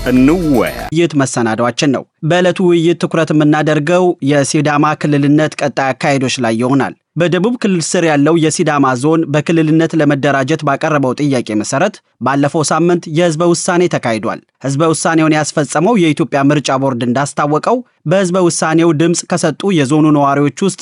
እንወያ ውይይት መሰናዷችን ነው። በዕለቱ ውይይት ትኩረት የምናደርገው የሲዳማ ክልልነት ቀጣይ አካሄዶች ላይ ይሆናል። በደቡብ ክልል ስር ያለው የሲዳማ ዞን በክልልነት ለመደራጀት ባቀረበው ጥያቄ መሰረት ባለፈው ሳምንት የህዝበ ውሳኔ ተካሂዷል። ህዝበ ውሳኔውን ያስፈጸመው የኢትዮጵያ ምርጫ ቦርድ እንዳስታወቀው በህዝበ ውሳኔው ድምፅ ከሰጡ የዞኑ ነዋሪዎች ውስጥ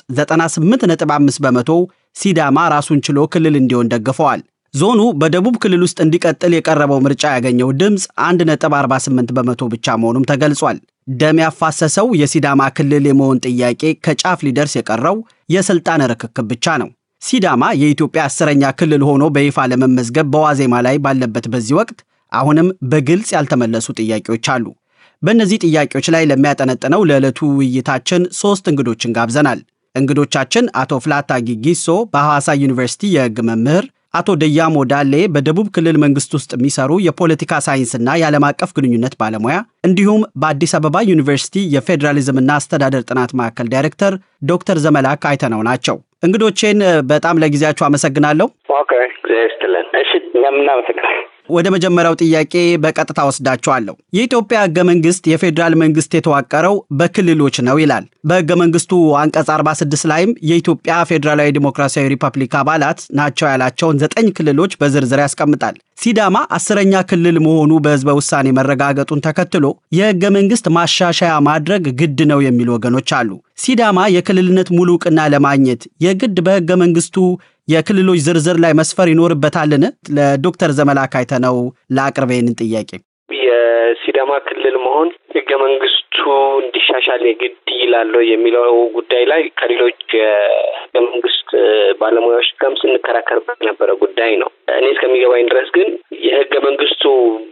98.5 በመቶ ሲዳማ ራሱን ችሎ ክልል እንዲሆን ደግፈዋል። ዞኑ በደቡብ ክልል ውስጥ እንዲቀጥል የቀረበው ምርጫ ያገኘው ድምፅ 1.48 በመቶ ብቻ መሆኑም ተገልጿል። ደም ያፋሰሰው የሲዳማ ክልል የመሆን ጥያቄ ከጫፍ ሊደርስ የቀረው የስልጣን ርክክብ ብቻ ነው። ሲዳማ የኢትዮጵያ አስረኛ ክልል ሆኖ በይፋ ለመመዝገብ በዋዜማ ላይ ባለበት በዚህ ወቅት አሁንም በግልጽ ያልተመለሱ ጥያቄዎች አሉ። በእነዚህ ጥያቄዎች ላይ ለሚያጠነጥነው ለዕለቱ ውይይታችን ሶስት እንግዶችን ጋብዘናል። እንግዶቻችን አቶ ፍላታ ጊጊሶ በሐዋሳ ዩኒቨርሲቲ የህግ መምህር አቶ ደያሞ ዳሌ በደቡብ ክልል መንግስት ውስጥ የሚሰሩ የፖለቲካ ሳይንስና የዓለም አቀፍ ግንኙነት ባለሙያ እንዲሁም በአዲስ አበባ ዩኒቨርሲቲ የፌዴራሊዝምና አስተዳደር ጥናት ማዕከል ዳይሬክተር ዶክተር ዘመላክ አይተነው ናቸው። እንግዶቼን በጣም ለጊዜያችሁ አመሰግናለሁ። ኦኬ ስትለን እሺ፣ እናመሰግናለን። ወደ መጀመሪያው ጥያቄ በቀጥታ ወስዳችኋለሁ። የኢትዮጵያ ህገ መንግስት የፌዴራል መንግስት የተዋቀረው በክልሎች ነው ይላል። በህገ መንግስቱ አንቀጽ 46 ላይም የኢትዮጵያ ፌዴራላዊ ዲሞክራሲያዊ ሪፐብሊክ አባላት ናቸው ያላቸውን ዘጠኝ ክልሎች በዝርዝር ያስቀምጣል። ሲዳማ አስረኛ ክልል መሆኑ በህዝበ ውሳኔ መረጋገጡን ተከትሎ የህገ መንግስት ማሻሻያ ማድረግ ግድ ነው የሚሉ ወገኖች አሉ። ሲዳማ የክልልነት ሙሉ እውቅና ለማግኘት የግድ በህገ መንግስቱ የክልሎች ዝርዝር ላይ መስፈር ይኖርበታልን? ለዶክተር ዘመላክ አይተነው ለአቅርበ ይህንን ጥያቄ የሲዳማ ክልል መሆን ህገ መንግስቱ እንዲሻሻል የግድ ይላል የሚለው ጉዳይ ላይ ከሌሎች የህገ መንግስት ባለሙያዎች ጋርም ስንከራከርበት የነበረ ጉዳይ ነው። እኔ እስከሚገባኝ ድረስ ግን የህገ መንግስቱ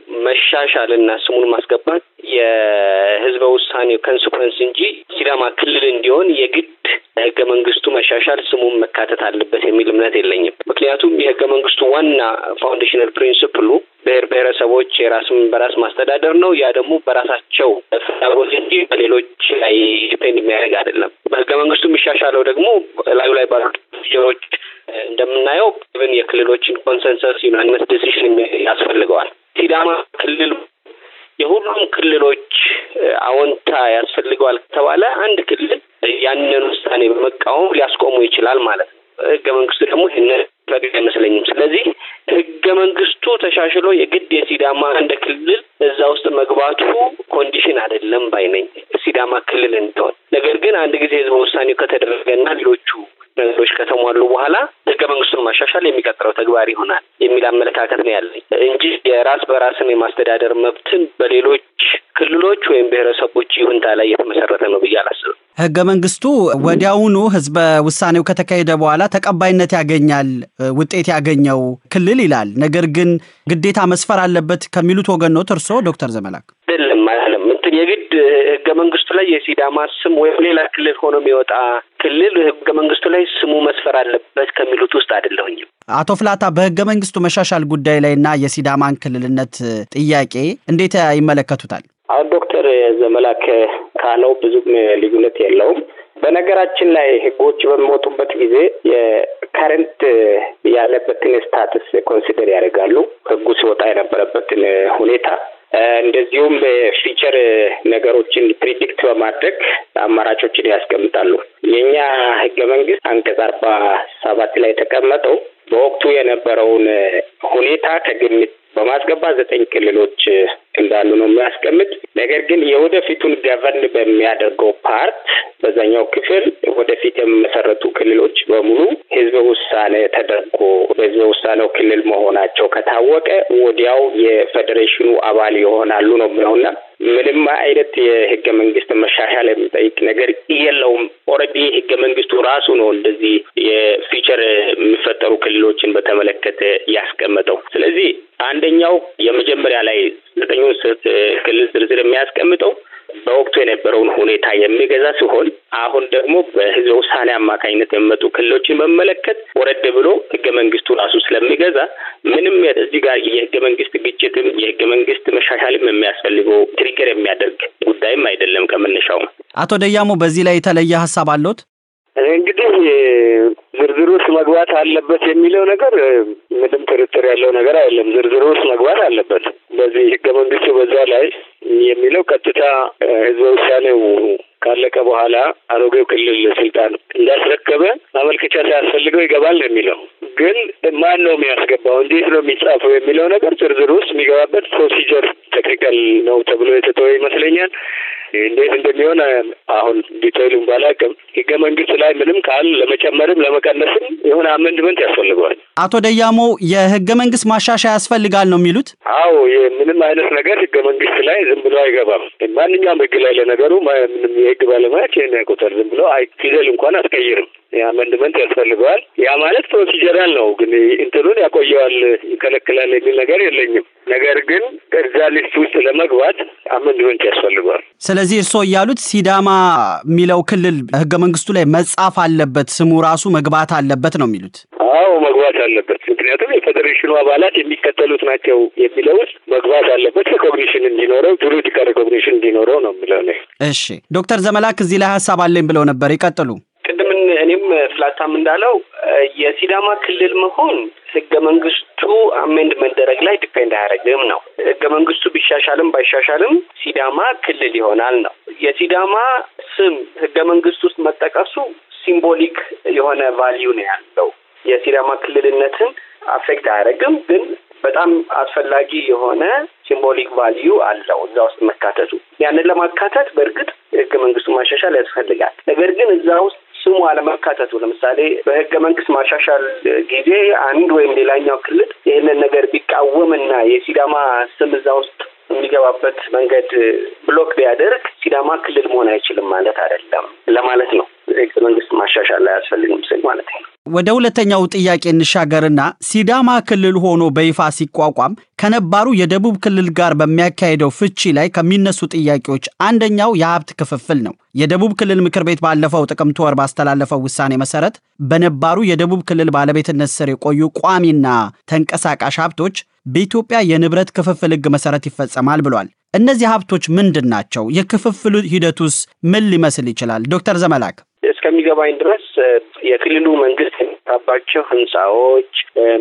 መሻሻል እና ስሙን ማስገባት የህዝበ ውሳኔው ኮንስኮንስ እንጂ ሲዳማ ክልል እንዲሆን የግድ ህገ መንግስቱ መሻሻል ስሙን መካተት አለበት የሚል እምነት የለኝም። ምክንያቱም የህገ መንግስቱ ዋና ፋውንዴሽናል ፕሪንስፕሉ ብሔር ብሔረሰቦች የራስን በራስ ማስተዳደር ነው። ያ ደግሞ በራሳቸው ፍላጎት እንጂ በሌሎች ላይ ዲፔንድ የሚያደርግ አይደለም። በህገ መንግስቱ የሚሻሻለው ደግሞ ላዩ ላይ ባሉ ጀሮች እንደምናየው ብን የክልሎችን ኮንሰንሰስ ዩናኒመስ ዲሲሽን ያስፈልገዋል። ሲዳማ ክልል የሁሉም ክልሎች አዎንታ ያስፈልገዋል ከተባለ አንድ ክልል ያንን ውሳኔ በመቃወም ሊያስቆሙ ይችላል ማለት ነው። ህገ መንግስቱ ደግሞ ይህንን ፈቅድ አይመስለኝም። ስለዚህ ህገ መንግስቱ ተሻሽሎ የግድ የሲዳማ እንደ ክልል እዛ ውስጥ መግባቱ ኮንዲሽን አይደለም ባይ ነኝ ሲዳማ ክልል እንዲሆን። ነገር ግን አንድ ጊዜ ህዝበ ውሳኔው ከተደረገና ሌሎቹ ነገሮች ከተሟሉ በኋላ ህገ መንግስቱን ማሻሻል የሚቀጥለው ተግባር ይሆናል የሚል አመለካከት ነው ያለኝ እንጂ የራስ በራስን የማስተዳደር መብትን በሌሎች ክልሎች ወይም ብሔረሰቦች ይሁንታ ላይ የተመሰረተ ነው ብዬ አላስብም። ህገ መንግስቱ ወዲያውኑ ህዝበ ውሳኔው ከተካሄደ በኋላ ተቀባይነት ያገኛል ውጤት ያገኘው ክልል ይላል። ነገር ግን ግዴታ መስፈር አለበት ከሚሉት ወገን ነው እርስዎ ዶክተር ዘመላክ? አይደለም አይደለም እንትን የግድ ህገ መንግስቱ ላይ የሲዳማ ስም ወይም ሌላ ክልል ሆኖ የሚወጣ ክልል ህገ መንግስቱ ላይ ስሙ መስፈር አለበት ከሚሉት ውስጥ አይደለሁኝም። አቶ ፍላታ በህገ መንግስቱ መሻሻል ጉዳይ ላይ እና የሲዳማን ክልልነት ጥያቄ እንዴት ይመለከቱታል? አሁን ዶክተር ዘመላክ ካለው ብዙም ልዩነት የለውም። በነገራችን ላይ ህጎች በሚወጡበት ጊዜ የከረንት ያለበትን ስታትስ ኮንሲደር ያደርጋሉ። ህጉ ሲወጣ የነበረበትን ሁኔታ እንደዚሁም በፊቸር ነገሮችን ፕሪዲክት በማድረግ አማራጮችን ያስቀምጣሉ። የእኛ ህገ መንግስት አንቀጽ አርባ ሰባት ላይ የተቀመጠው በወቅቱ የነበረውን ሁኔታ ከግምት በማስገባት ዘጠኝ ክልሎች እንዳሉ ነው የሚያስቀምጥ። ነገር ግን የወደፊቱን ገቨርን በሚያደርገው ፓርት በዛኛው ክፍል ወደፊት የሚመሰረቱ ክልሎች በሙሉ ህዝበ ውሳኔ ተደርጎ በህዝበ ውሳኔው ክልል መሆናቸው ከታወቀ ወዲያው የፌዴሬሽኑ አባል ይሆናሉ ነው የሚለውና ምንም አይነት የህገ መንግስት መሻሻል የሚጠይቅ ነገር የለውም። ኦልሬዲ ህገ መንግስቱ ራሱ ነው እንደዚህ የፊቸር የሚፈጠሩ ክልሎችን በተመለከተ ያስቀመጠው። ስለዚህ አንደኛው የመጀመሪያ ላይ ዘጠኙን ክልል ዝርዝር የሚያስቀምጠው በወቅቱ የነበረውን ሁኔታ የሚገዛ ሲሆን አሁን ደግሞ በህዝበ ውሳኔ አማካኝነት የሚመጡ ክልሎችን በመለከት ወረድ ብሎ ህገ መንግስቱ ራሱ ስለሚገዛ ምንም እዚህ ጋር የህገ መንግስት ግጭትም የህገ መንግስት መሻሻልም የሚያስፈልገው ትሪገር የሚያደርግ ጉዳይም አይደለም ከመነሻውም። አቶ ደያሞ በዚህ ላይ የተለየ ሀሳብ አለዎት? እንግዲህ ዝርዝር ውስጥ መግባት አለበት የሚለው ነገር ምንም ጥርጥር ያለው ነገር አይደለም። ዝርዝር ውስጥ መግባት አለበት። በዚህ ህገ መንግስቱ በዛ ላይ የሚለው ቀጥታ ህዝበ ውሳኔው ካለቀ በኋላ አሮጌው ክልል ስልጣን እንዳስረከበ ማመልከቻ ሳያስፈልገው ይገባል ነው የሚለው። ግን ማን ነው የሚያስገባው? እንዴት ነው የሚጻፈው? የሚለው ነገር ዝርዝር ውስጥ የሚገባበት ፕሮሲጀር ቴክኒካል ነው ተብሎ የተተወ ይመስለኛል። እንዴት እንደሚሆን አሁን ዲቴይሉን ባላውቅም ህገ መንግስት ላይ ምንም ቃል ለመጨመርም ለመቀነስም የሆነ አመንድመንት ያስፈልገዋል። አቶ ደያሞ የህገ መንግስት ማሻሻያ ያስፈልጋል ነው የሚሉት? አዎ ምንም አይነት ነገር ህገ መንግስት ላይ ዝም ብሎ አይገባም። ማንኛውም ህግ ላይ ለነገሩ ምንም የህግ ባለሙያዎች ይህን ያውቁታል። ዝም ብሎ ፊደል እንኳን አትቀይርም። የአመንድመንት ያስፈልገዋል። ያ ማለት ፕሮሲጀራል ነው፣ ግን እንትኑን ያቆየዋል፣ ይከለክላል የሚል ነገር የለኝም። ነገር ግን እዛ ሊስት ውስጥ ለመግባት አመንድመንት ያስፈልገዋል። ስለዚህ እርስዎ እያሉት ሲዳማ የሚለው ክልል ህገ መንግስቱ ላይ መጻፍ አለበት፣ ስሙ ራሱ መግባት አለበት ነው የሚሉት? አዎ መግባት አለበት። ምክንያቱም የፌዴሬሽኑ አባላት የሚከተሉት ናቸው የሚለው ውስጥ መግባት አለበት። ሪኮግኒሽን እንዲኖረው ጁሪዲካል ሪኮግኒሽን እንዲኖረው ነው የሚለው ነው። እሺ ዶክተር ዘመላክ እዚህ ላይ ሀሳብ አለኝ ብለው ነበር፣ ይቀጥሉ። ቅድም እኔም ፍላታም እንዳለው የሲዳማ ክልል መሆን ህገ መንግስቱ አሜንድ መደረግ ላይ ዲፔንድ አያደርግም ነው። ህገ መንግስቱ ቢሻሻልም ባይሻሻልም ሲዳማ ክልል ይሆናል ነው። የሲዳማ ስም ህገ መንግስት ውስጥ መጠቀሱ ሲምቦሊክ የሆነ ቫሊዩ ነው ያለው። የሲዳማ ክልልነትን አፌክት አያደርግም፣ ግን በጣም አስፈላጊ የሆነ ሲምቦሊክ ቫሊዩ አለው እዛ ውስጥ መካተቱ። ያንን ለማካተት በእርግጥ ህገ መንግስቱ ማሻሻል ያስፈልጋል። ነገር ግን እዛ ውስጥ ስሙ አለመካተቱ ለምሳሌ በህገ መንግስት ማሻሻል ጊዜ አንድ ወይም ሌላኛው ክልል ይህንን ነገር ቢቃወምና የሲዳማ ስም እዛ ውስጥ የሚገባበት መንገድ ብሎክ ቢያደርግ ሲዳማ ክልል መሆን አይችልም ማለት አይደለም ለማለት ነው። ህገ መንግስት ማሻሻል አያስፈልግም ስል ማለት ነው። ወደ ሁለተኛው ጥያቄ እንሻገርና ሲዳማ ክልል ሆኖ በይፋ ሲቋቋም ከነባሩ የደቡብ ክልል ጋር በሚያካሄደው ፍቺ ላይ ከሚነሱ ጥያቄዎች አንደኛው የሀብት ክፍፍል ነው። የደቡብ ክልል ምክር ቤት ባለፈው ጥቅምት ወር ባስተላለፈው ውሳኔ መሰረት በነባሩ የደቡብ ክልል ባለቤትነት ስር የቆዩ ቋሚና ተንቀሳቃሽ ሀብቶች በኢትዮጵያ የንብረት ክፍፍል ህግ መሰረት ይፈጸማል ብሏል። እነዚህ ሀብቶች ምንድን ናቸው? የክፍፍሉ ሂደቱስ ምን ሊመስል ይችላል? ዶክተር ዘመላክ እስከሚገባኝ ድረስ የክልሉ መንግስት የሚሰራባቸው ህንፃዎች፣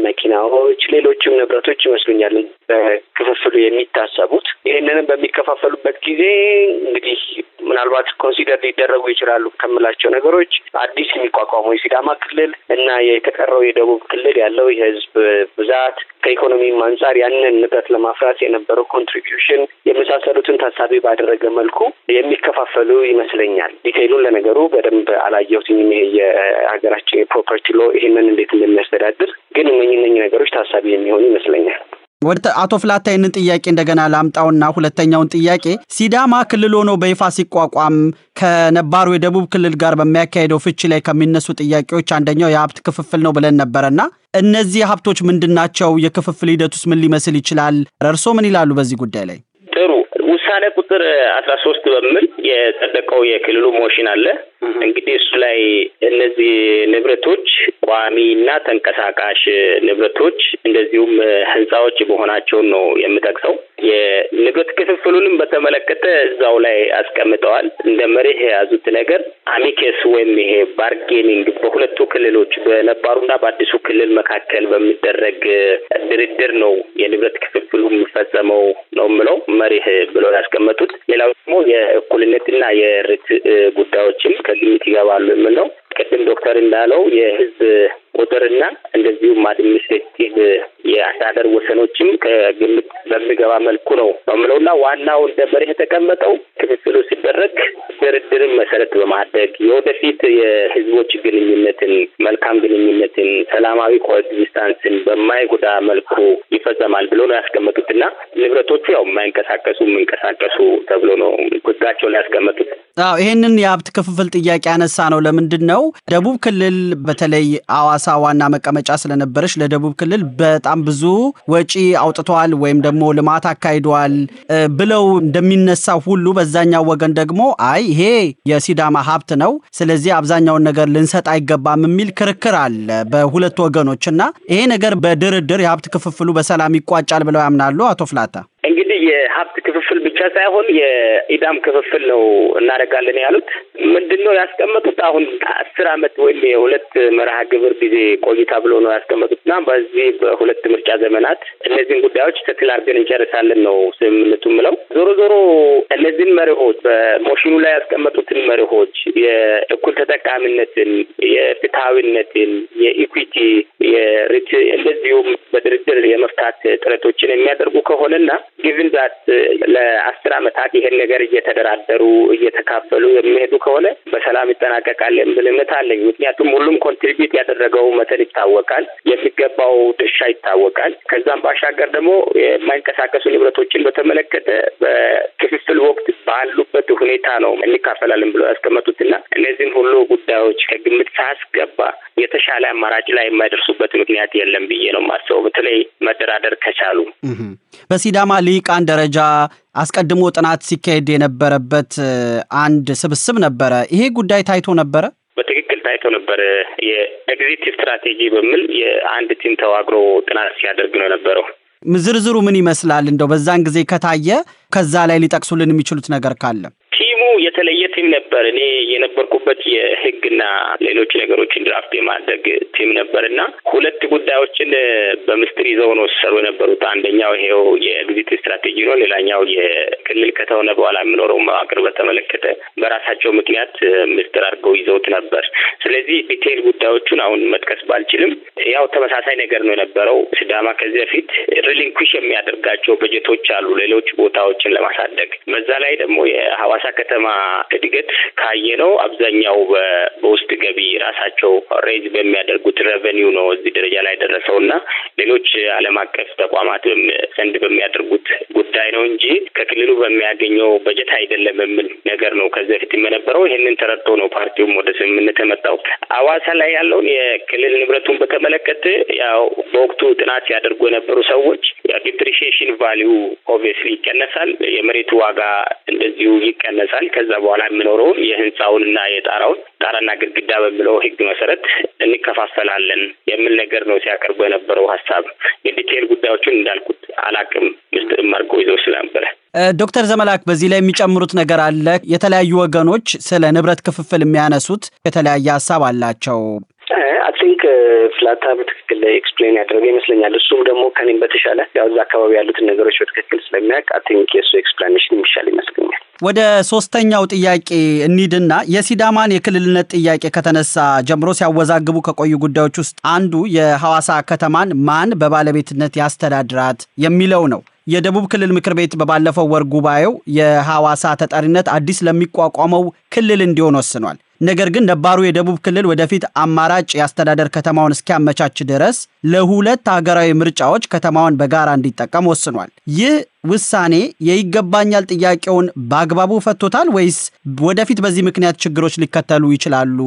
መኪናዎች፣ ሌሎችም ንብረቶች ይመስሉኛል በክፍፍሉ የሚታሰቡት። ይህንንም በሚከፋፈሉበት ጊዜ እንግዲህ ምናልባት ኮንሲደር ሊደረጉ ይችላሉ ከምላቸው ነገሮች አዲስ የሚቋቋመው የሲዳማ ክልል እና የተቀረው የደቡብ ክልል ያለው የህዝብ ብዛት ከኢኮኖሚም አንጻር ያንን ንብረት ለማፍራት የነበረው ኮንትሪቢዩሽን የመሳሰሉትን ታሳቢ ባደረገ መልኩ የሚከፋፈሉ ይመስለኛል። ዲቴይሉን ለነገሩ በደንብ አላየሁትኝም። ይሄ የሀገራችን የፕሮፐርቲ ሎ ይህንን እንዴት እንደሚያስተዳድር ግን እነኝ እነኝ ነገሮች ታሳቢ የሚሆኑ ይመስለኛል። ወደ አቶ ፍላታ ይህንን ጥያቄ እንደገና ላምጣውና ሁለተኛውን ጥያቄ ሲዳማ ክልል ሆኖ በይፋ ሲቋቋም ከነባሩ የደቡብ ክልል ጋር በሚያካሄደው ፍቺ ላይ ከሚነሱ ጥያቄዎች አንደኛው የሀብት ክፍፍል ነው ብለን ነበረና እነዚህ ሀብቶች ምንድን ናቸው? የክፍፍል ሂደቱስ ምን ሊመስል ይችላል? እርስዎ ምን ይላሉ በዚህ ጉዳይ ላይ? ጥሩ ውሳኔ ቁጥር አስራ ሶስት በሚል የጸደቀው የክልሉ ሞሽን አለ። እንግዲህ እሱ ላይ እነዚህ ንብረቶች ቋሚና ተንቀሳቃሽ ንብረቶች እንደዚሁም ህንፃዎች መሆናቸውን ነው የምጠቅሰው። የንብረት ክፍፍሉንም በተመለከተ እዛው ላይ አስቀምጠዋል። እንደ መርህ የያዙት ነገር አሚኬስ ወይም ይሄ ባርጌኒንግ በሁለቱ ክልሎች በነባሩና በአዲሱ ክልል መካከል በሚደረግ ድርድር ነው የንብረት ክፍፍሉ የሚፈጸመው ነው የምለው መርህ ብለው ያስቀመጡት። ሌላው ደግሞ የእኩልነትና የርት ጉዳዮችም ከግምት ይገባሉ የምለው ቅድም ዶክተር እንዳለው የህዝብ ቁጥርና እንደዚሁም አድሚኒስትሬቲቭ የአስተዳደር ወሰኖችም ከግምት በሚገባ መልኩ ነው በምለውና ዋናው እንደ መርህ የተቀመጠው ክፍፍሉ ሲደረግ ድርድርን መሰረት በማድረግ የወደፊት የህዝቦች ግንኙነትን፣ መልካም ግንኙነትን፣ ሰላማዊ ኮኤግዚስታንስን በማይጎዳ መልኩ ይፈጸማል ብሎ ነው ያስቀመጡትና ንብረቶቹ ያው የማይንቀሳቀሱ የሚንቀሳቀሱ ተብሎ ነው ህጋቸው ላይ ያስቀመጡት። አዎ ይሄንን የሀብት ክፍፍል ጥያቄ ያነሳ ነው። ለምንድን ነው ደቡብ ክልል በተለይ አዋሳ ዋና መቀመጫ ስለነበረች ለደቡብ ክልል በጣም ብዙ ወጪ አውጥተዋል ወይም ደግሞ ልማት አካሂደዋል ብለው እንደሚነሳው ሁሉ በዛኛው ወገን ደግሞ አይ ይሄ የሲዳማ ሀብት ነው፣ ስለዚህ አብዛኛውን ነገር ልንሰጥ አይገባም የሚል ክርክር አለ በሁለት ወገኖች እና ይሄ ነገር በድርድር የሀብት ክፍፍሉ በሰላም ይቋጫል ብለው ያምናሉ አቶ ፍላታ? እንግዲህ የሀብት ክፍፍል ብቻ ሳይሆን የኢዳም ክፍፍል ነው እናደርጋለን ያሉት። ምንድን ነው ያስቀመጡት? አሁን አስር አመት ወይም የሁለት መርሃ ግብር ጊዜ ቆይታ ብሎ ነው ያስቀመጡት እና በዚህ በሁለት ምርጫ ዘመናት እነዚህን ጉዳዮች ተክል አድርገን እንጨርሳለን ነው ስምምነቱ ምለው። ዞሮ ዞሮ እነዚህን መርሆች በሞሽኑ ላይ ያስቀመጡትን መርሆች የእኩል ተጠቃሚነትን፣ የፍትሐዊነትን፣ የኢኩዊቲ የሪት እንደዚሁም በድርድር የመፍታት ጥረቶችን የሚያደርጉ ከሆነና ጊቭን ዛት ለአስር አመታት ይሄን ነገር እየተደራደሩ እየተካፈሉ የሚሄዱ ከሆነ በሰላም ይጠናቀቃል የሚል እምነት አለኝ። ምክንያቱም ሁሉም ኮንትሪቢዩት ያደረገው መጠን ይታወቃል፣ የሚገባው ድርሻ ይታወቃል። ከዛም ባሻገር ደግሞ የማይንቀሳቀሱ ንብረቶችን በተመለከተ በክፍፍል ወቅት ባሉበት ሁኔታ ነው እንካፈላለን ብለው ያስቀመጡትና እነዚህን ሁሉ ጉዳዮች ከግምት ሳያስገባ የተሻለ አማራጭ ላይ የማይደርሱበት ምክንያት የለም ብዬ ነው የማስበው። በተለይ መደራደር ከቻሉ በሲዳማ ልሂቃን ደረጃ አስቀድሞ ጥናት ሲካሄድ የነበረበት አንድ ስብስብ ነበረ። ይሄ ጉዳይ ታይቶ ነበረ። በትክክል ታይቶ ነበር። የኤግዚት ስትራቴጂ በሚል የአንድ ቲም ተዋቅሮ ጥናት ሲያደርግ ነው የነበረው። ዝርዝሩ ምን ይመስላል? እንደው በዛን ጊዜ ከታየ ከዛ ላይ ሊጠቅሱልን የሚችሉት ነገር ካለ ቲሙ የተለየ ቲም ነበር። እኔ የነበርኩበት የሕግና ሌሎች ነገሮችን ድራፍት የማድረግ ቲም ነበር እና ሁለት ጉዳዮችን በምስጢር ይዘው ነው ሲሰሩ የነበሩት። አንደኛው ይሄው የኤግዚት ስትራቴጂ ነው። ሌላኛው የክልል ከተሆነ በኋላ የሚኖረው መዋቅር በተመለከተ በራሳቸው ምክንያት ምስጢር አድርገው ይዘውት ነበር። ስለዚህ ዲቴይል ጉዳዮቹን አሁን መጥቀስ ባልችልም ያው ተመሳሳይ ነገር ነው የነበረው። ሲዳማ ከዚህ በፊት ሪሊንኩሽ የሚያደርጋቸው በጀቶች አሉ ሌሎች ቦታዎችን ለማሳደግ በዛ ላይ ደግሞ የሐዋሳ ከተማ እድገት ካየነው አብዛኛው በውስጥ ገቢ ራሳቸው ሬዝ በሚያደርጉት ሬቨኒው ነው እዚህ ደረጃ ላይ ደረሰው እና ሌሎች ዓለም አቀፍ ተቋማት ዘንድ በሚያደርጉት ጉዳይ ነው እንጂ ከክልሉ በሚያገኘው በጀት አይደለም የሚል ነገር ነው ከዚህ በፊት የነበረው። ይህንን ተረድቶ ነው ፓርቲውም ወደ ስምምነት የመጣው። ሐዋሳ ላይ ያለውን የክልል ንብረቱን በተመለከተ ያው በወቅቱ ጥናት ሲያደርጉ የነበሩ ሰዎች ዲፕሪሺዬሽን ቫሊዩ ኦብቪየስሊ ይቀነሳል፣ የመሬቱ ዋጋ እንደዚሁ ይቀነሳል። ከዛ በኋላ የሚኖረውን የህንፃውንና የጣራውን ጣራና ግድግዳ በሚለው ህግ መሰረት እንከፋፈላለን የሚል ነገር ነው ሲያቀርቡ የነበረው ሀሳብ። የዲቴይል ጉዳዮቹን እንዳልኩት አላቅም ምስጢርም አድርጎ ይዘው ስለነበረ ዶክተር ዘመላክ በዚህ ላይ የሚጨምሩት ነገር አለ? የተለያዩ ወገኖች ስለ ንብረት ክፍፍል የሚያነሱት የተለያየ ሀሳብ አላቸው። አይ ቲንክ ፍላታ በትክክል ኤክስፕሌን ያደረገ ይመስለኛል። እሱም ደግሞ ከኔም በተሻለ ያው እዛ አካባቢ ያሉትን ነገሮች በትክክል ስለሚያውቅ አይ ቲንክ የእሱ ኤክስፕላኔሽን የሚሻል ይመስለኛል። ወደ ሶስተኛው ጥያቄ እንሂድና የሲዳማን የክልልነት ጥያቄ ከተነሳ ጀምሮ ሲያወዛግቡ ከቆዩ ጉዳዮች ውስጥ አንዱ የሐዋሳ ከተማን ማን በባለቤትነት ያስተዳድራት የሚለው ነው። የደቡብ ክልል ምክር ቤት በባለፈው ወር ጉባኤው የሐዋሳ ተጠሪነት አዲስ ለሚቋቋመው ክልል እንዲሆን ወስኗል። ነገር ግን ነባሩ የደቡብ ክልል ወደፊት አማራጭ የአስተዳደር ከተማውን እስኪያመቻች ድረስ ለሁለት ሀገራዊ ምርጫዎች ከተማውን በጋራ እንዲጠቀም ወስኗል። ይህ ውሳኔ የይገባኛል ጥያቄውን በአግባቡ ፈቶታል ወይስ ወደፊት በዚህ ምክንያት ችግሮች ሊከተሉ ይችላሉ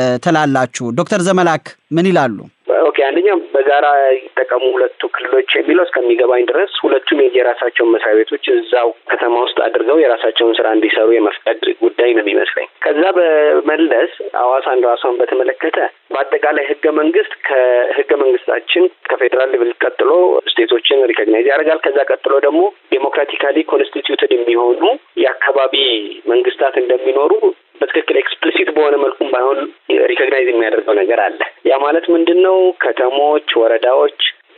ትላላችሁ? ዶክተር ዘመላክ ምን ይላሉ? ኦኬ አንደኛው በጋራ ይጠቀሙ ሁለቱ ክልሎች የሚለው እስከሚገባኝ ድረስ ሁለቱም የራሳቸውን መስሪያ ቤቶች እዛው ከተማ ውስጥ አድርገው የራሳቸውን ስራ እንዲሰሩ የመፍቀድ ጉዳይ ነው የሚመስለኝ። ከዛ በመለስ ሐዋሳ እንደ ሐዋሳን በተመለከተ በአጠቃላይ ህገ መንግስት ከህገ መንግስታችን ከፌዴራል ሌቭል ቀጥሎ ስቴቶችን ሪኮግናይዝ ያደርጋል። ከዛ ቀጥሎ ደግሞ ዴሞክራቲካሊ ኮንስቲትዩትድ የሚሆኑ የአካባቢ መንግስታት እንደሚኖሩ በትክክል ኤክስፕሊሲት በሆነ መልኩም ባይሆን ሪኮግናይዝ የሚያደርገው ነገር አለ። ያ ማለት ምንድን ነው? ከተሞች፣ ወረዳዎች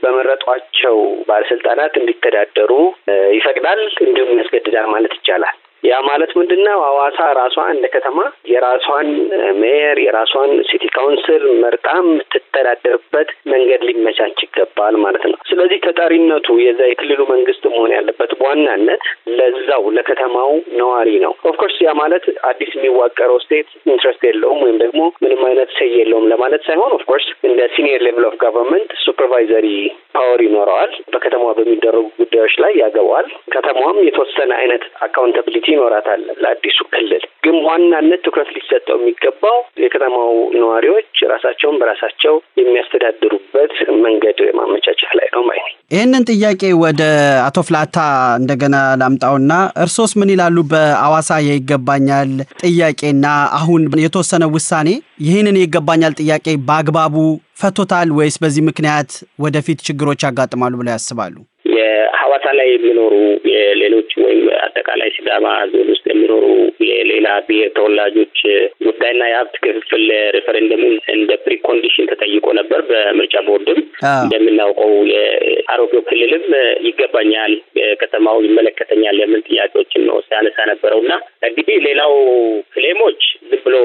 በመረጧቸው ባለስልጣናት እንዲተዳደሩ ይፈቅዳል፣ እንዲሁም ያስገድዳል ማለት ይቻላል። ያ ማለት ምንድን ነው? ሐዋሳ ራሷ እንደ ከተማ የራሷን ሜየር የራሷን ሲቲ ካውንስል መርጣ የምትተዳደርበት መንገድ ሊመቻች ይገባል ማለት ነው። ስለዚህ ተጠሪነቱ የዛ የክልሉ መንግስት መሆን ያለበት በዋናነት ለዛው ለከተማው ነዋሪ ነው። ኦፍኮርስ ያ ማለት አዲስ የሚዋቀረው ስቴት ኢንትረስት የለውም ወይም ደግሞ ምንም አይነት ሴይ የለውም ለማለት ሳይሆን ኦፍኮርስ እንደ ሲኒየር ሌቭል ኦፍ ጋቨርንመንት ሱፐርቫይዘሪ ፓወር ይኖረዋል። በከተማዋ በሚደረጉ ጉዳዮች ላይ ያገባዋል። ከተማዋም የተወሰነ አይነት አካውንታብሊቲ ይኖራታል ለአዲሱ ክልል። ግን ዋናነት ትኩረት ሊሰጠው የሚገባው የከተማው ነዋሪዎች ራሳቸውን በራሳቸው የሚያስተዳድሩበት መንገድ ማመቻቸት ላይ ነው ማለት ነው። ይህንን ጥያቄ ወደ አቶ ፍላታ እንደገና ላምጣውና እርሶስ ምን ይላሉ? በሐዋሳ የይገባኛል ጥያቄና አሁን የተወሰነ ውሳኔ ይህንን የይገባኛል ጥያቄ በአግባቡ ፈቶታል ወይስ በዚህ ምክንያት ወደፊት ችግሮች ያጋጥማሉ ብለው ያስባሉ? የሐዋሳ ሐዋሳ ላይ የሚኖሩ የሌሎች ወይም አጠቃላይ ሲዳማ ዞን ውስጥ የሚኖሩ የሌላ ብሔር ተወላጆች ጉዳይና የሀብት ክፍፍል ሬፈረንደሙን እንደ ፕሪኮንዲሽን ተጠይቆ ነበር። በምርጫ ቦርድም እንደምናውቀው የአሮጌው ክልልም ይገባኛል፣ ከተማው ይመለከተኛል የሚል ጥያቄዎችን ነው ሲያነሳ ነበረው እና እንግዲህ ሌላው ክሌሞች ዝም ብሎ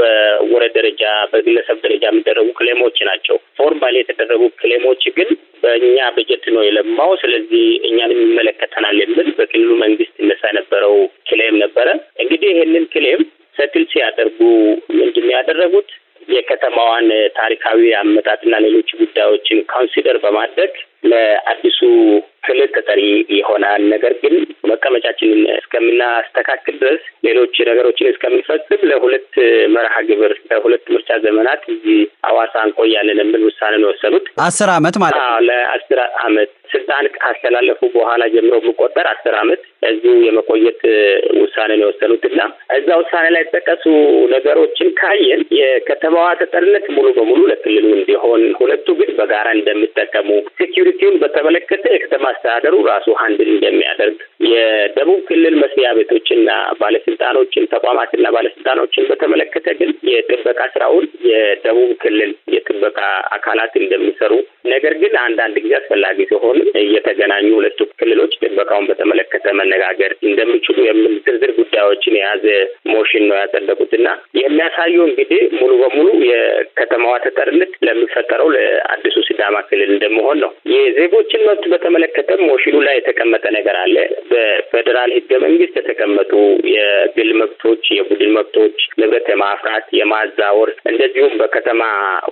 በወረዳ ደረጃ በግለሰብ ደረጃ የሚደረጉ ክሌሞች ናቸው። ፎርማል የተደረጉ ክሌሞች ግን በእኛ በጀት ነው የለማው፣ ስለዚህ እኛንም ይመለከተናል የሚል በክልሉ መንግስት ይነሳ የነበረው ክሌም ነበረ። እንግዲህ ይህንን ክሌም ሰትል ሲያደርጉ ምንድን ነው ያደረጉት? የከተማዋን ታሪካዊ አመጣጥና ሌሎች ጉዳዮችን ካውንሲደር በማድረግ ለአዲሱ ክልል ተጠሪ ይሆናል። ነገር ግን መቀመጫችንን እስከምናስተካክል ድረስ ሌሎች ነገሮችን እስከምንፈጽም ለሁለት መርሃ ግብር ለሁለት ምርጫ ዘመናት እዚህ ሐዋሳ እንቆያለን የሚል ውሳኔ ነው የወሰኑት። አስር አመት ማለት ነው። ለአስር አመት ስልጣን ካስተላለፉ በኋላ ጀምሮ የሚቆጠር አስር አመት እዚሁ የመቆየት ውሳኔ ነው የወሰኑት እና እዛ ውሳኔ ላይ የተጠቀሱ ነገሮችን ካየን የከተማዋ ተጠሪነት ሙሉ በሙሉ ለክልሉ እንዲሆን፣ ሁለቱ ግን በጋራ እንደሚጠቀሙ፣ ሴኪሪቲውን በተመለከተ የከተማ አስተዳደሩ ራሱ ሀንድል እንደሚያደርግ፣ የደቡብ ክልል መስሪያ ቤቶችና ባለስልጣኖችን ተቋማትና ባለስልጣኖችን በተመለከተ ግን የጥበቃ ስራውን የደቡብ ክልል የጥበቃ አካላት እንደሚሰሩ ነገር ግን አንዳንድ ጊዜ አስፈላጊ ሲሆን እየተገናኙ ሁለቱ ክልሎች ጥበቃውን በተመለከተ መነጋገር እንደሚችሉ የሚል ዝርዝር ጉዳዮችን የያዘ ሞሽን ነው ያጸደቁት እና የሚያሳየው እንግዲህ ሙሉ በሙሉ የከተማዋ ተጠሪነት ለሚፈጠረው ለአዲሱ ሲዳማ ክልል እንደመሆን ነው። የዜጎችን መብት በተመለከተ ሞሽኑ ላይ የተቀመጠ ነገር አለ። በፌዴራል ህገ መንግስት የተቀመጡ የግል መብቶች፣ የቡድን መብቶች፣ ንብረት የማፍራት የማዛወር፣ እንደዚሁም በከተማ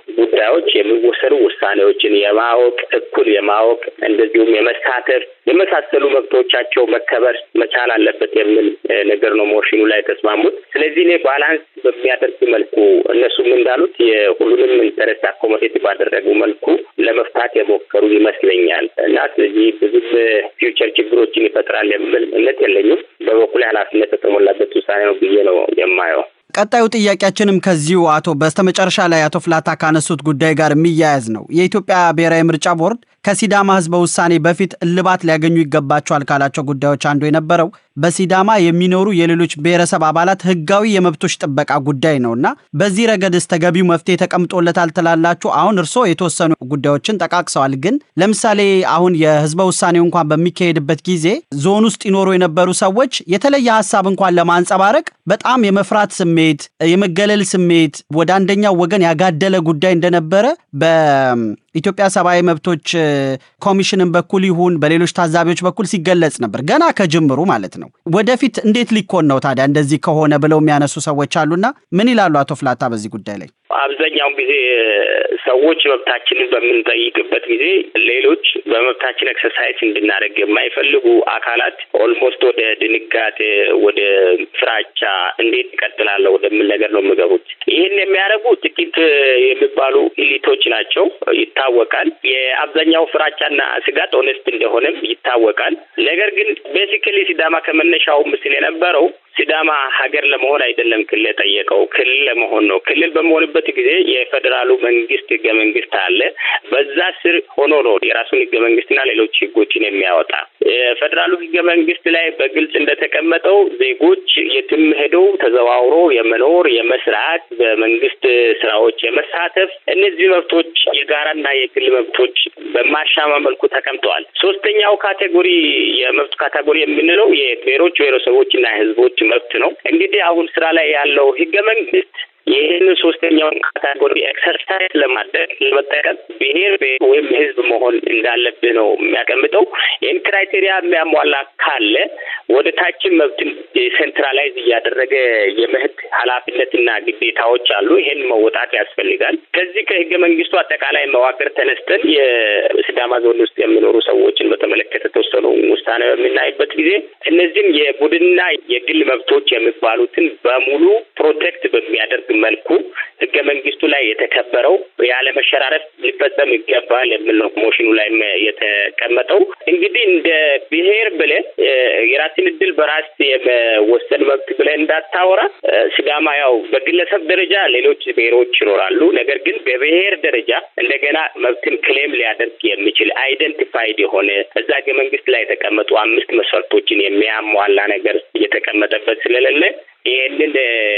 ጉዳዮች የሚወሰኑ ውሳኔዎችን የማወቅ እኩል የማወቅ እንደዚሁም የመሳተፍ የመሳሰሉ መብቶቻቸው መከበር መቻል አለበት የሚል ነገር ነው ሞሽኑ ላይ የተስማሙት። ስለዚህ እኔ ባላንስ በሚያደርግ መልኩ እነሱም እንዳሉት የሁሉንም ኢንተረስት አኮሞዴት ባደረጉ መልኩ ለመፍታት የሞከሩ ይመስለኛል እና ስለዚህ ብዙም ፊውቸር ችግሮችን ይፈጥራል የሚል እምነት የለኝም። በበኩል ኃላፊነት የተሞላበት ውሳኔ ነው ብዬ ነው የማየው። ቀጣዩ ጥያቄያችንም ከዚሁ አቶ በስተመጨረሻ ላይ አቶ ፍላታ ካነሱት ጉዳይ ጋር የሚያያዝ ነው። የኢትዮጵያ ብሔራዊ ምርጫ ቦርድ ከሲዳማ ህዝበ ውሳኔ በፊት እልባት ሊያገኙ ይገባቸዋል ካላቸው ጉዳዮች አንዱ የነበረው በሲዳማ የሚኖሩ የሌሎች ብሔረሰብ አባላት ህጋዊ የመብቶች ጥበቃ ጉዳይ ነው እና በዚህ ረገድስ ተገቢው መፍትሄ ተቀምጦለታል ትላላችሁ? አሁን እርስዎ የተወሰኑ ጉዳዮችን ጠቃቅሰዋል። ግን ለምሳሌ አሁን የህዝበ ውሳኔው እንኳን በሚካሄድበት ጊዜ ዞን ውስጥ ይኖሩ የነበሩ ሰዎች የተለየ ሀሳብ እንኳን ለማንጸባረቅ በጣም የመፍራት ስሜት፣ የመገለል ስሜት ወደ አንደኛው ወገን ያጋደለ ጉዳይ እንደነበረ በኢትዮጵያ ሰብአዊ መብቶች ኮሚሽንን በኩል ይሁን በሌሎች ታዛቢዎች በኩል ሲገለጽ ነበር፣ ገና ከጅምሩ ማለት ነው። ወደፊት እንዴት ሊኮን ነው ታዲያ እንደዚህ ከሆነ ብለው የሚያነሱ ሰዎች አሉና ምን ይላሉ አቶ ፍላታ በዚህ ጉዳይ ላይ? አብዛኛውን ጊዜ ሰዎች መብታችንን በምንጠይቅበት ጊዜ ሌሎች በመብታችን ኤክሰርሳይዝ እንድናደርግ የማይፈልጉ አካላት ኦልሞስት ወደ ድንጋጤ፣ ወደ ፍራቻ እንዴት ይቀጥላለሁ ወደሚል ነገር ነው የሚገቡት። ይህን የሚያደርጉ ጥቂት የሚባሉ ኢሊቶች ናቸው፣ ይታወቃል። የአብዛኛው ፍራቻና ስጋት ኦነስት እንደሆነም ይታወቃል። ነገር ግን ቤሲክሊ ሲዳማ ከመነሻው ምስል የነበረው ሲዳማ ሀገር ለመሆን አይደለም ክልል የጠየቀው ክልል ለመሆን ነው። ክልል በመሆንበት ጊዜ የፌዴራሉ መንግስት ህገ መንግስት አለ። በዛ ስር ሆኖ ነው የራሱን ህገ መንግስትና ሌሎች ህጎችን የሚያወጣ። የፌዴራሉ ህገ መንግስት ላይ በግልጽ እንደተቀመጠው ዜጎች የትም ሄደው ተዘዋውሮ የመኖር የመስራት፣ በመንግስት ስራዎች የመሳተፍ እነዚህ መብቶች የጋራና የግል መብቶች በማሻማ መልኩ ተቀምጠዋል። ሶስተኛው ካቴጎሪ የመብት ካቴጎሪ የምንለው የብሔሮች ብሔረሰቦችና ህዝቦች መብት ነው። እንግዲህ አሁን ስራ ላይ ያለው ህገ መንግስት ይህን ሶስተኛውን ካታጎሪ ኤክሰርሳይዝ ለማድረግ ለመጠቀም ብሔር ወይም ህዝብ መሆን እንዳለብህ ነው የሚያቀምጠው። ይህን ክራይቴሪያ የሚያሟላ ካለ ወደ ታችን መብትን ሴንትራላይዝ እያደረገ የመሄድ ኃላፊነትና ግዴታዎች አሉ። ይሄን መወጣት ያስፈልጋል። ከዚህ ከህገ መንግስቱ አጠቃላይ መዋቅር ተነስተን የሲዳማ ዞን ውስጥ የሚኖሩ ሰዎችን በተመለከተ ተወሰኑ ውሳኔ በምናይበት ጊዜ እነዚህም የቡድንና የግል መብቶች የሚባሉትን በሙሉ ፕሮቴክት በሚያደርግ መልኩ ህገ መንግስቱ ላይ የተከበረው ያለ መሸራረፍ ሊፈጸም ይገባል የሚል ነው ሞሽኑ ላይ የተቀመጠው። እንግዲህ እንደ ብሔር ብለህ የራስን እድል በራስ የመወሰን መብት ብለህ እንዳታወራ ሲዳማ ያው በግለሰብ ደረጃ ሌሎች ብሔሮች ይኖራሉ። ነገር ግን በብሔር ደረጃ እንደገና መብትን ክሌም ሊያደርግ የሚችል አይደንቲፋይድ የሆነ እዛ ህገ መንግስት ላይ የተቀመጡ አምስት መስፈርቶችን የሚያሟላ ነገር እየተቀመጠበት ስለሌለ ይህንን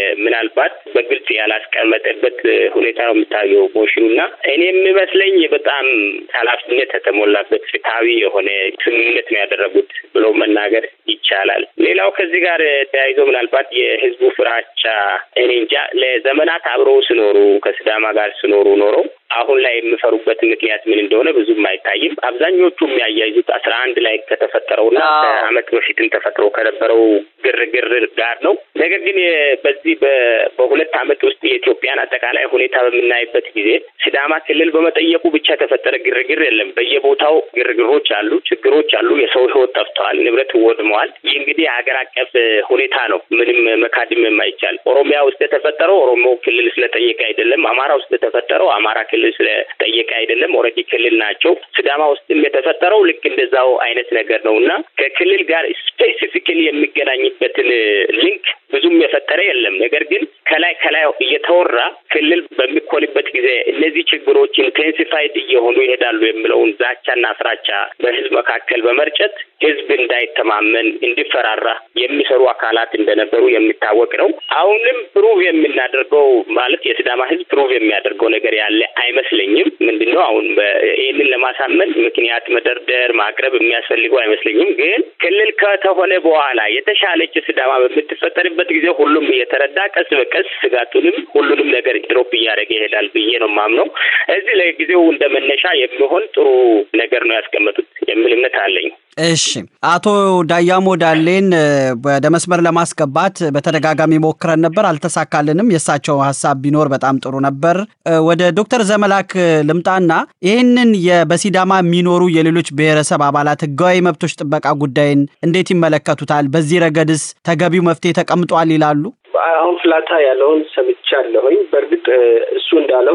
ምናልባት በግልጽ ያላስቀመጠበት ሁኔታ ነው የሚታየው ሞሽኑ እና እኔ የሚመስለኝ በጣም ኃላፊነት የተሞላበት ፍትሐዊ የሆነ ስምምነት ነው ያደረጉት ብሎ መናገር ይቻላል። ሌላው ከዚህ ጋር ተያይዞ ምናልባት የህዝቡ ፍራቻ እኔ እንጃ ለዘመናት አብረው ሲኖሩ ከሲዳማ ጋር ሲኖሩ ኖረው አሁን ላይ የሚፈሩበት ምክንያት ምን እንደሆነ ብዙም አይታይም። አብዛኞቹ የሚያያይዙት አስራ አንድ ላይ ከተፈጠረውና ከአመት በፊትም ተፈጥሮ ከነበረው ግርግር ጋር ነው። ነገር ግን በዚህ በሁለት አመት ውስጥ የኢትዮጵያን አጠቃላይ ሁኔታ በምናይበት ጊዜ ሲዳማ ክልል በመጠየቁ ብቻ የተፈጠረ ግርግር የለም። በየቦታው ግርግሮች አሉ፣ ችግሮች አሉ። የሰው ህይወት ጠፍተዋል፣ ንብረት ወድመዋል። ይህ እንግዲህ ሀገር አቀፍ ሁኔታ ነው። ምንም መካድም የማይቻል ኦሮሚያ ውስጥ የተፈጠረው ኦሮሞ ክልል ስለጠየቀ አይደለም። አማራ ውስጥ የተፈጠረው አማራ ክልል ስለጠየቀ አይደለም። ኦልሬዲ ክልል ናቸው። ሲዳማ ውስጥም የተፈጠረው ልክ እንደዛው አይነት ነገር ነው እና ከክልል ጋር ስፔሲፊክሊ የሚገናኝበትን ሊንክ ብዙም የፈጠረ የለም። ነገር ግን ከላይ ከላይ እየተወራ ክልል በሚኮንበት ጊዜ እነዚህ ችግሮች ኢንቴንሲፋይድ እየሆኑ ይሄዳሉ የሚለውን ዛቻና ፍራቻ በህዝብ መካከል በመርጨት ህዝብ እንዳይተማመን እንዲፈራራ የሚሰሩ አካላት እንደነበሩ የሚታወቅ ነው። አሁንም ፕሩቭ የምናደርገው ማለት የሲዳማ ህዝብ ፕሩቭ የሚያደርገው ነገር ያለ አይመስለኝም። ምንድን ነው አሁን ይህንን ለማሳመን ምክንያት መደርደር ማቅረብ የሚያስፈልገው አይመስለኝም። ግን ክልል ከተሆነ በኋላ የተሻለች ሲዳማ በምትፈጠርበት ጊዜ ሁሉም እየተረዳ ቀስ በቀስ ስጋቱንም ሁሉንም ነገር ድሮፕ እያደረገ ይሄዳል ብዬ ነው የማምነው። እዚህ ለጊዜው እንደ መነሻ የሚሆን ጥሩ ነገር ነው ያስቀመጡት የሚል እምነት አለኝ። እሺ፣ አቶ ዳያሞ ዳሌን ወደ መስመር ለማስገባት በተደጋጋሚ ሞክረን ነበር፣ አልተሳካልንም። የእሳቸው ሀሳብ ቢኖር በጣም ጥሩ ነበር። ወደ ዶክተር ዘመላክ ልምጣና ይህንን በሲዳማ የሚኖሩ የሌሎች ብሔረሰብ አባላት ህጋዊ መብቶች ጥበቃ ጉዳይን እንዴት ይመለከቱታል? በዚህ ረገድስ ተገቢው መፍትሄ ተቀምጧል ይላሉ? አሁን ፍላታ ያለውን ሰምቻለሁኝ። በእርግጥ እሱ እንዳለው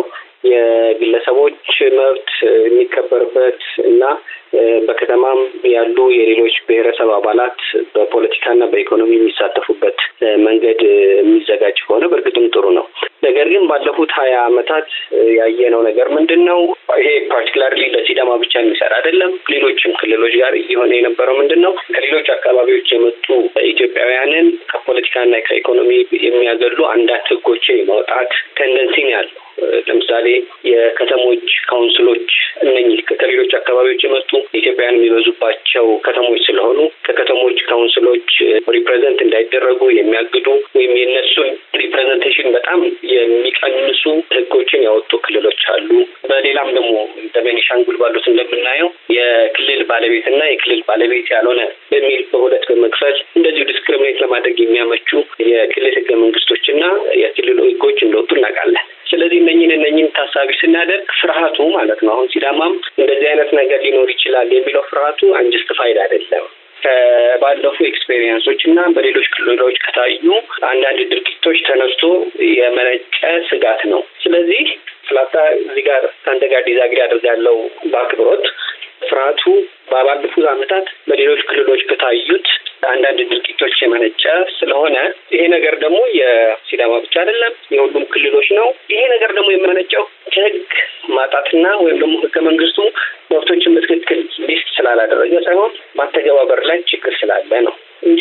የግለሰቦች መብት የሚከበርበት እና በከተማም ያሉ የሌሎች ብሔረሰብ አባላት በፖለቲካና በኢኮኖሚ የሚሳተፉበት መንገድ የሚዘጋጅ ከሆነ በእርግጥም ጥሩ ነው። ነገር ግን ባለፉት ሀያ ዓመታት ያየነው ነገር ምንድን ነው? ይሄ ፓርቲኩላርሊ ለሲዳማ ብቻ የሚሰራ አይደለም። ሌሎችም ክልሎች ጋር እየሆነ የነበረው ምንድን ነው? ከሌሎች አካባቢዎች የመጡ ኢትዮጵያውያንን ከፖለቲካና ከኢኮኖሚ የሚያገሉ አንዳንድ ህጎችን የማውጣት ቴንደንሲ ነው ያለው። ለምሳሌ የከተሞች ካውንስሎች እነኚህ ከሌሎች አካባቢዎች የመጡ ኢትዮጵያውያን የሚበዙባቸው ከተሞች ስለሆኑ ከከተሞች ካውንስሎች ሪፕሬዘንት እንዳይደረጉ የሚያግዱ ወይም የእነሱን ሪፕሬዘንቴሽን በጣም የሚቀንሱ ህጎችን ያወጡ ክልሎች አሉ። በሌላም ደግሞ እንደ ቤኒሻንጉል ባሉት እንደምናየው የክልል ባለቤትና የክልል ባለቤት ያልሆነ በሚል በሁለት በመክፈል እንደዚሁ ዲስክሪሚኔት ለማድረግ የሚያመቹ የክልል ህገ መንግስቶችና የክልሉ ህጎች እንደወጡ እናውቃለን። ስለዚህ እነኝን እነኝን ታሳቢ ስናደርግ ፍርሃቱ ማለት ነው አሁን ሲዳማም እንደዚህ አይነት ነገር ሊኖር ይችላል የሚለው ፍርሃቱ አንጀስቲፋይድ አይደለም። ከባለፉ ኤክስፔሪየንሶች እና በሌሎች ክልሎች ከታዩ አንዳንድ ድርጊቶች ተነስቶ የመነጨ ስጋት ነው። ስለዚህ ፍላታ እዚህ ጋር ከአንተ ጋር ዲዛግሪ አድርጋለሁ በአክብሮት ፍርሃቱ ባለፉት ዓመታት በሌሎች ክልሎች ከታዩት አንዳንድ ድርጊቶች የመነጨ ስለሆነ ይሄ ነገር ደግሞ የሲዳማ ብቻ አይደለም፣ የሁሉም ክልሎች ነው። ይሄ ነገር ደግሞ የመነጨው ከህግ ማጣትና ወይም ደግሞ ህገ መንግስቱ መብቶችን በትክክል ሊስት ስላላደረገ ሳይሆን ማተገባበር ላይ ችግር ስላለ ነው እንጂ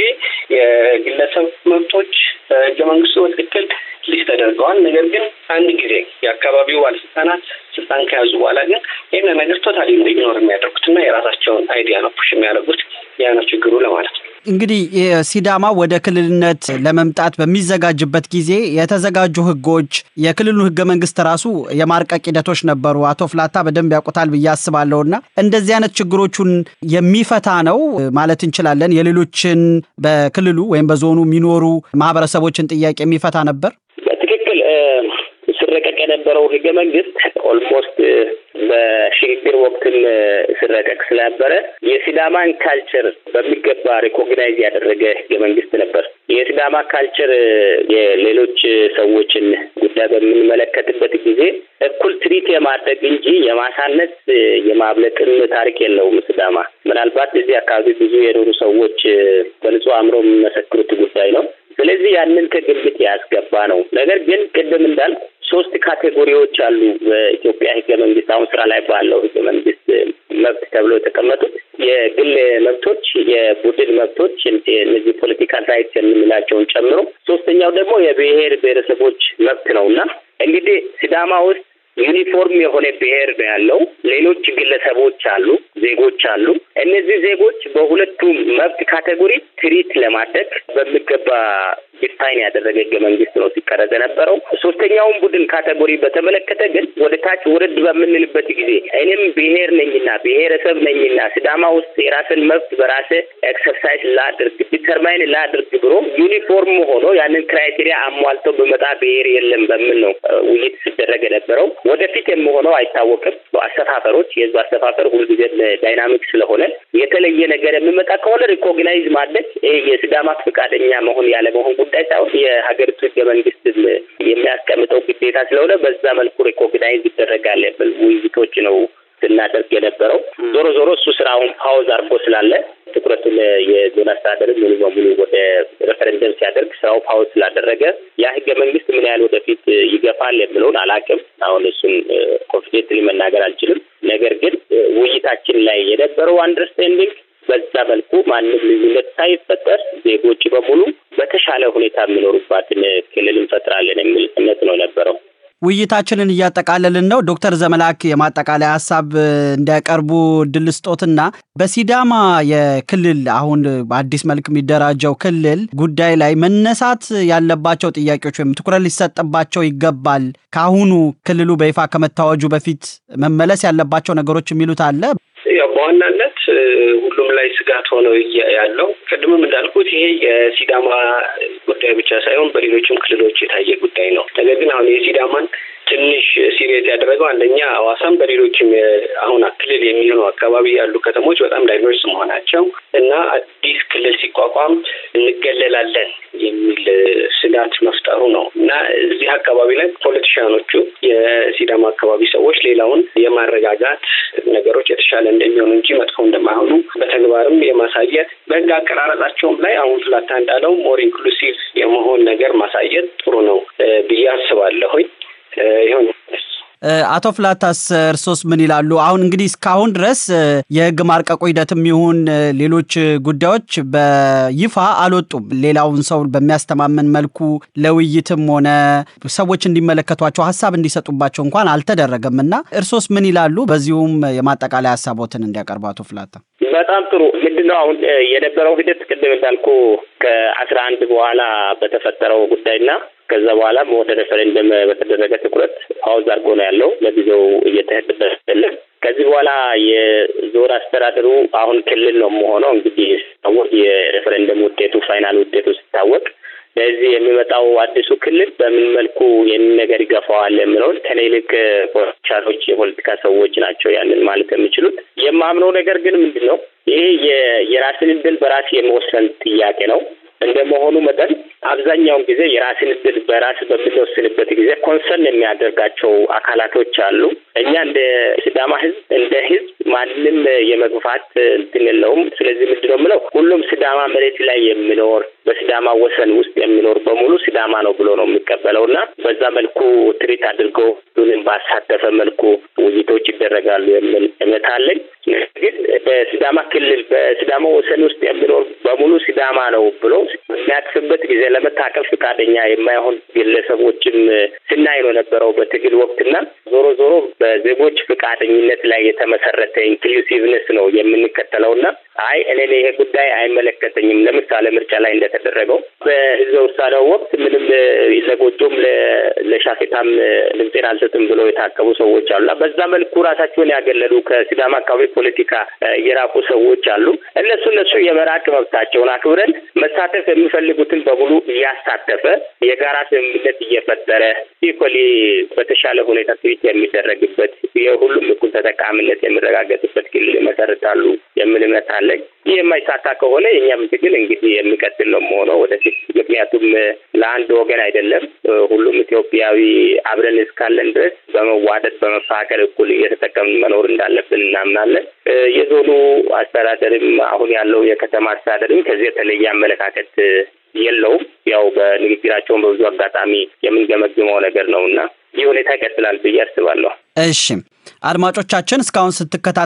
የግለሰብ መብቶች በህገ መንግስቱ በትክክል ሊስት ተደርገዋል። ነገር ግን አንድ ጊዜ የአካባቢው ባለስልጣናት ስልጣን ከያዙ በኋላ ግን ይህን ነገር ቶታሊ ነው ኢግኖር የሚያደርጉት እና የራሳቸውን አይዲያ ነው ፑሽ የሚያደርጉት። ያ ነው ችግሩ ለማለት ነው። እንግዲህ ሲዳማ ወደ ክልልነት ለመምጣት በሚዘጋጅበት ጊዜ የተዘጋጁ ህጎች፣ የክልሉ ህገ መንግስት ራሱ የማርቀቅ ሂደቶች ነበሩ። አቶ ፍላታ በደንብ ያውቁታል ብዬ አስባለሁ እና እንደዚህ አይነት ችግሮቹን የሚፈታ ነው ማለት እንችላለን። የሌሎችን በክልሉ ወይም በዞኑ የሚኖሩ ማህበረሰቦችን ጥያቄ የሚፈታ ነበር። በትክክል ሲረቀቅ የነበረው ህገ መንግስት ኦልሞስት በሽግግር ወቅትም ሲረቀቅ ስለነበረ የሲዳማን ካልቸር በሚገባ ሪኮግናይዝ ያደረገ ህገ መንግስት ነበር። የሲዳማ ካልቸር የሌሎች ሰዎችን ጉዳይ በምንመለከትበት ጊዜ እኩል ትሪት የማድረግ እንጂ የማሳነስ የማብለጥም ታሪክ የለውም። ሲዳማ ምናልባት እዚህ አካባቢ ብዙ የኖሩ ሰዎች በንጹህ አእምሮ የሚመሰክሩት ጉዳይ ነው። ስለዚህ ያንን ከግምት ያስገባ ነው። ነገር ግን ቅድም እንዳልኩ ሶስት ካቴጎሪዎች አሉ በኢትዮጵያ ሕገ መንግስት አሁን ስራ ላይ ባለው ሕገ መንግስት መብት ተብሎ የተቀመጡት የግል መብቶች፣ የቡድን መብቶች እነዚህ ፖለቲካል ራይትስ የምንላቸውን ጨምሮ ሶስተኛው ደግሞ የብሔር ብሔረሰቦች መብት ነው እና እንግዲህ ሲዳማ ውስጥ ዩኒፎርም የሆነ ብሔር ነው ያለው። ሌሎች ግለሰቦች አሉ፣ ዜጎች አሉ። እነዚህ ዜጎች በሁለቱም መብት ካቴጎሪ ትሪት ለማድረግ በሚገባ ዲፋይን ያደረገ ህገ መንግስት ነው ሲቀረጽ የነበረው። ሶስተኛውን ቡድን ካቴጎሪ በተመለከተ ግን ወደ ታች ወረድ በምንልበት ጊዜ እኔም ብሔር ነኝና ብሔረሰብ ነኝና ሲዳማ ውስጥ የራስን መብት በራሴ ኤክሰርሳይዝ ላድርግ ዲተርማይን ላድርግ ብሎ ዩኒፎርም ሆኖ ያንን ክራይቴሪያ አሟልቶ በመጣ ብሔር የለም በምን ነው ውይይት ሲደረግ የነበረው። ወደፊት የምሆነው አይታወቅም። አሰፋፈሮች የህዝብ አሰፋፈር ሁልጊዜ ዳይናሚክ ስለሆነ የተለየ ነገር የሚመጣ ከሆነ ሪኮግናይዝ ማድረግ ይሄ የሲዳማ ፈቃደኛ መሆን ያለመሆን ጉዳይ ሳይሆን የሀገሪቱ ህገ መንግስት የሚያስቀምጠው ግዴታ ስለሆነ በዛ መልኩ ሪኮግናይዝ ይደረጋል የሚል ውይይቶች ነው ስናደርግ የነበረው። ዞሮ ዞሮ እሱ ስራውን ፓውዝ አድርጎ ስላለ ትኩረቱን የዞን አስተዳደር ሙሉ በሙሉ ወደ ሬፈረንደም ሲያደርግ ስራው ፓውዝ ስላደረገ ያ ህገ መንግስት ምን ያህል ወደፊት ይገፋል የሚለውን አላውቅም። አሁን እሱን ኮንፊደንትሊ መናገር አልችልም። ነገር ግን ውይይታችን ላይ የነበረው አንደርስታንዲንግ በዛ መልኩ ማንም ልዩነት ሳይፈጠር ዜጎች በሙሉ በተሻለ ሁኔታ የሚኖሩባትን ክልል እንፈጥራለን የሚል እምነት ነው የነበረው። ውይይታችንን እያጠቃለልን ነው። ዶክተር ዘመላክ የማጠቃለያ ሀሳብ እንዲያቀርቡ እድል ስጦትና በሲዳማ የክልል አሁን በአዲስ መልክ የሚደራጀው ክልል ጉዳይ ላይ መነሳት ያለባቸው ጥያቄዎች ወይም ትኩረት ሊሰጥባቸው ይገባል፣ ከአሁኑ ክልሉ በይፋ ከመታወጁ በፊት መመለስ ያለባቸው ነገሮች የሚሉት አለ። ያው በዋናነት ሁሉም ላይ ስጋት ሆነው ያለው ቅድምም እንዳልኩት ይሄ የሲዳማ ጉዳይ ብቻ ሳይሆን በሌሎችም ክልሎች የታየ ጉዳይ ነው። ነገር ግን አሁን የሲዳማን ትንሽ ሲሪየስ ያደረገው አንደኛ ሐዋሳም በሌሎችም አሁን ክልል የሚሆኑ አካባቢ ያሉ ከተሞች በጣም ዳይቨርስ መሆናቸው እና አዲስ ክልል ሲቋቋም እንገለላለን የሚል ስጋት መፍጠሩ ነው እና እዚህ አካባቢ ላይ ፖለቲሽያኖቹ የሲዳማ አካባቢ ሰዎች ሌላውን የማረጋጋት ነገሮች የተሻለ እንደሚሆኑ እንጂ መጥፎ እንደማይሆኑ በተግባርም የማሳየት በህግ አቀራረጻቸውም ላይ አሁን ፍላታ እንዳለው ሞር ኢንክሉሲቭ የመሆን ነገር ማሳየት ጥሩ ነው ብዬ አስባለሁኝ። ይሁን አቶ ፍላታስ እርሶስ ምን ይላሉ? አሁን እንግዲህ እስካሁን ድረስ የህግ ማርቀቁ ሂደትም ይሁን ሌሎች ጉዳዮች በይፋ አልወጡም። ሌላውን ሰው በሚያስተማምን መልኩ ለውይይትም ሆነ ሰዎች እንዲመለከቷቸው ሀሳብ እንዲሰጡባቸው እንኳን አልተደረገም እና እርሶስ ምን ይላሉ? በዚሁም የማጠቃለያ ሀሳቦትን እንዲያቀርቡ አቶ ፍላታ። በጣም ጥሩ። ምንድነው አሁን የነበረው ሂደት ቅድም እንዳልኩ ከአስራ አንድ በኋላ በተፈጠረው ጉዳይና ከዛ በኋላም ወደ ሬፈረንደም በተደረገ ትኩረት ፓውዝ አድርጎ ነው ያለው። ለጊዜው እየተሄድበት አይደለም። ከዚህ በኋላ የዞን አስተዳደሩ አሁን ክልል ነው መሆነው እንግዲህ ሲታወቅ የሬፈረንደም ውጤቱ ፋይናል ውጤቱ ሲታወቅ ለዚህ የሚመጣው አዲሱ ክልል በምን መልኩ ይህንን ነገር ይገፋዋል የምለውን ከኔ ይልቅ ፖለቲሻኖች የፖለቲካ ሰዎች ናቸው ያንን ማለት የሚችሉት። የማምነው ነገር ግን ምንድን ነው ይሄ የራስን እድል በራስ የመወሰን ጥያቄ ነው። እንደመሆኑ መጠን አብዛኛውን ጊዜ የራስን እድል በራስ በምንወስንበት ጊዜ ኮንሰርን የሚያደርጋቸው አካላቶች አሉ። እኛ እንደ ሲዳማ ህዝብ እንደ ህዝብ ማንም የመግፋት እንትን የለውም። ስለዚህ ምንድን ነው የምለው ሁሉም ሲዳማ መሬት ላይ የሚኖር በሲዳማ ወሰን ውስጥ የሚኖር በሙሉ ሲዳማ ነው ብሎ ነው የሚቀበለው እና በዛ መልኩ ትሪት አድርገው ሁሉንም ባሳተፈ መልኩ ውይይቶች ይደረጋሉ የሚል እምነት አለኝ። ግን በሲዳማ ክልል በሲዳማ ወሰን ውስጥ የሚኖር በሙሉ ሲዳማ ነው ብሎ የሚያቅፍበት ጊዜ ለመታቀፍ ፈቃደኛ የማይሆን ግለሰቦችም ስናይ ነው የነበረው በትግል ወቅትና ዞሮ ዞሮ በዜጎች ፈቃደኝነት ላይ የተመሰረተ ኢንክሉሲቭነስ ነው የምንከተለውና አይ እኔ ይሄ ጉዳይ አይመለከተኝም ለምሳሌ ምርጫ ላይ እንደተደረገው በህዝበ ውሳኔው ወቅት ምንም ለጎጆም ለሻፌታም ድምፄን አልሰጥም ብሎ የታቀቡ ሰዎች አሉና በዛ መልኩ ራሳቸውን ያገለሉ ከሲዳማ አካባቢ ፖለቲካ የራቁ ሰዎች አሉ። እነሱ እነሱ የመራቅ መብታቸውን አክብረን መሳተፍ የሚፈልጉትን በሙሉ እያሳተፈ የጋራ ስምምነት እየፈጠረ ኢኮሊ በተሻለ ሁኔታ ትሪት የሚደረግበት የሁሉም እኩል ተጠቃሚነት የሚረጋገጥ የሚረጋገጥበት ክልል ይመሰርታሉ የሚል እምነት አለኝ። ይህ የማይሳካ ከሆነ የእኛም ትግል እንግዲህ የሚቀጥል ነው መሆነው ወደፊት። ምክንያቱም ለአንድ ወገን አይደለም፣ ሁሉም ኢትዮጵያዊ አብረን እስካለን ድረስ በመዋደድ በመፋቀር እኩል እየተጠቀምን መኖር እንዳለብን እናምናለን። የዞኑ አስተዳደርም አሁን ያለው የከተማ አስተዳደርም ከዚህ የተለየ አመለካከት የለውም። ያው በንግግራቸውን በብዙ አጋጣሚ የምንገመግመው ነገር ነው እና ይህ ሁኔታ ይቀጥላል ብዬ አስባለሁ። እሺ አድማጮቻችን እስካሁን ስትከታ